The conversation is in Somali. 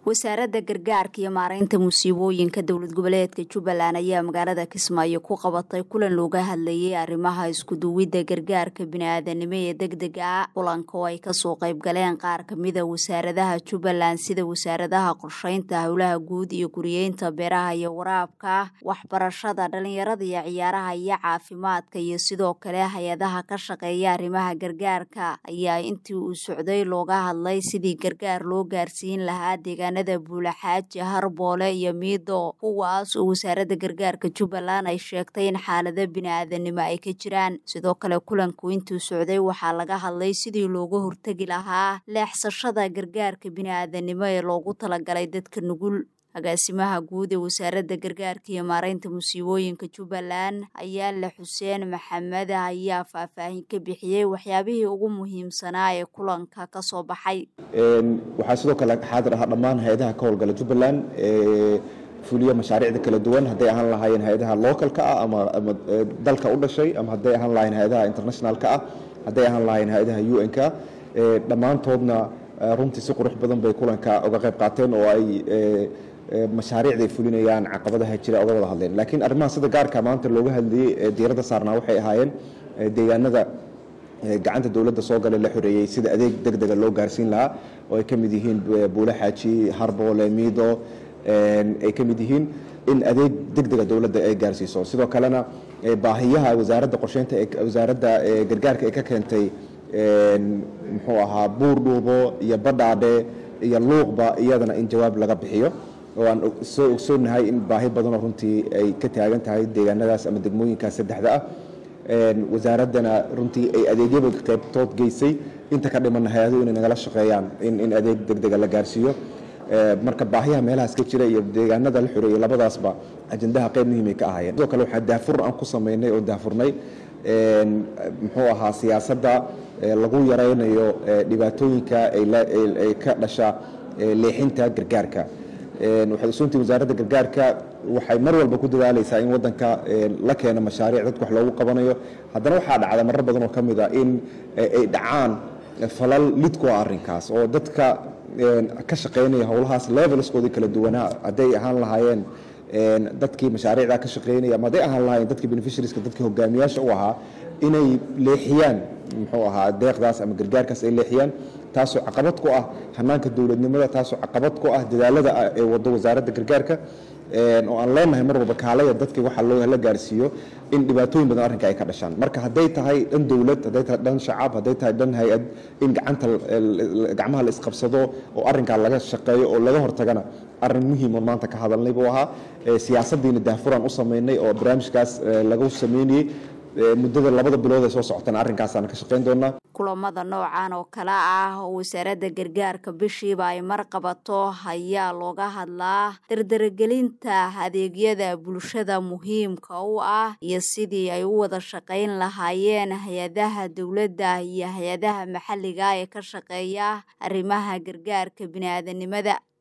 wasaaradda gargaarka iyo maareynta musiibooyinka dowlad goboleedka jubbaland ayaa magaalada kismaayo ku qabatay kulan looga hadlayay arrimaha iskuduwidda gargaarka bini-aadanimo ee degdega ah kulanka oo ay kasoo qayb galeen qaar kamida wasaaradaha jubbaland sida wasaaradaha qorsheynta howlaha guud iyo guriyeynta beeraha iyo waraabka waxbarashada dhalinyarada iyo ciyaaraha iyo caafimaadka iyo sidoo kale hay-adaha ka shaqeeya arrimaha gargaarka ayaa intii uu socday looga hadlay sidii gargaar loo gaarsiin lahaa deegaan buulaxaaji harboole iyo miido kuwaas oo wasaaradda gargaarka jubbaland ay sheegtay in xaalado bini-aadanimo ay ka jiraan sidoo kale kulanku intuu socday waxaa laga hadlay sidii looga hortegi lahaa leexsashada gargaarka bini-aadanimo ee loogu talagalay dadka nugul agaasimaha guud ee wasaaradda gargaarka iyo maareynta musiibooyinka jubbaland ayaale xuseen maxamed ayaa faahfaahin ka bixiyey waxyaabihii ugu muhiimsanaa ee kulanka ka soo baxay waxaa sidoo kale xaadir ahaa dhammaan hay-adaha ka howlgala jubbaland ee fuliya mashaariicda kala duwan hadday ahaan lahaayeen hay-adaha localka ah ama ama dalka u dhashay ama hadday ahaan lahayen hay-adaha internationalka ah hadday ahaan lahayen hay-adaha u n-ka dhammaantoodna runtii si qurux badan bay kulanka uga qayb qaateen oo ay mashaariicda ay fulinayaan caqabadaha jira oga wada hadleen laakiin arrimaha sida gaarka maanta looga hadlayey ee diiradda saarnaa waxay ahaayeen deegaanada gacanta dowladda soo galay la xoreeyey sida adeeg deg dega loo gaarsiin lahaa oo ay ka mid yihiin buule xaaji harboole miido ay ka mid yihiin in adeeg deg dega dowladda ay gaarsiiso sidoo kalena baahiyaha wasaaradda qorsheynta wasaaradda gargaarka ay ka keentay muxuu ahaa buur dhuubo iyo badhaadhe iyo luuqba iyadana in jawaab laga bixiyo oo aan soo ogsoonahay in baahi badanoo runtii ay ka taagan tahay deegaanadaas ama degmooyinkaas saddexda ah wasaaraddana runtii ay adeegyaba qaybtood geysay inta ka dhimanna hay-aduhu inay nagala shaqeeyaan in adeeg deg dega la gaarsiiyo marka baahiyaha meelahaas ka jira iyo deegaanada la xoreeyey labadaasba ajandaha qayb muhiimay ka ahaayeen sidoo kale waxaa daafur aan ku samaynay oo daafurnay muxuu ahaa siyaasadda lagu yaraynayo dhibaatooyinka ay ka dhasha leexinta gargaarka waxay usuuntii wasaaradda gargaarka waxay mar walba ku dadaalaysaa in wadanka la keeno mashaariic dadka wax loogu qabanayo haddana waxaa dhacda marar badan oo ka mid a in ay dhacaan falal lidku ah arrinkaas oo dadka ka shaqaynaya howlahaas levelskoodii kala duwanaa hadday ahaan lahaayeen dadkii mashaariicda ka shaqaynaya ama hadday ahaan lahaayeen dadkii beneficiarieska dadkii hogaamiyaasha u ahaa inay leexiyaan muxuu ahaa deeqdaas ama gargaarkaas ay leexiyaan taasoo caqabad ku ah hanaanka dowladnimada taasoo caqabad ku ah dadaalada ee wado wasaaradda gargaarka oo aan leenahay mar walba kaalaya dadkii waxa la gaarsiiyo in dhibaatooyin badan arrinka ay ka dhashaan marka hadday tahay dhan dowlad hadday tahay dhan shacab hadday tahay dhan hay-ad in gacanta gacmaha la isqabsado oo arrinkaa laga shaqeeyo oo laga hortagana arrin muhiim oo maanta ka hadalnay buu ahaa siyaasaddiina daafuraan u samaynay oo barnaamijkaas lagu sameynayey muddada labada bilood ee soo socotana arrinkaasaan ka shaqayn doonaa kulamada noocan oo kale ah oo wasaaradda gargaarka bishiiba ay mar qabato ayaa looga hadlaa dardaragelinta adeegyada bulshada muhiimka u ah iyo sidii ay u wada shaqayn lahaayeen hay-adaha dowladda iyo hay-adaha maxalliga ee ka shaqeeya arrimaha gargaarka bini-aadanimada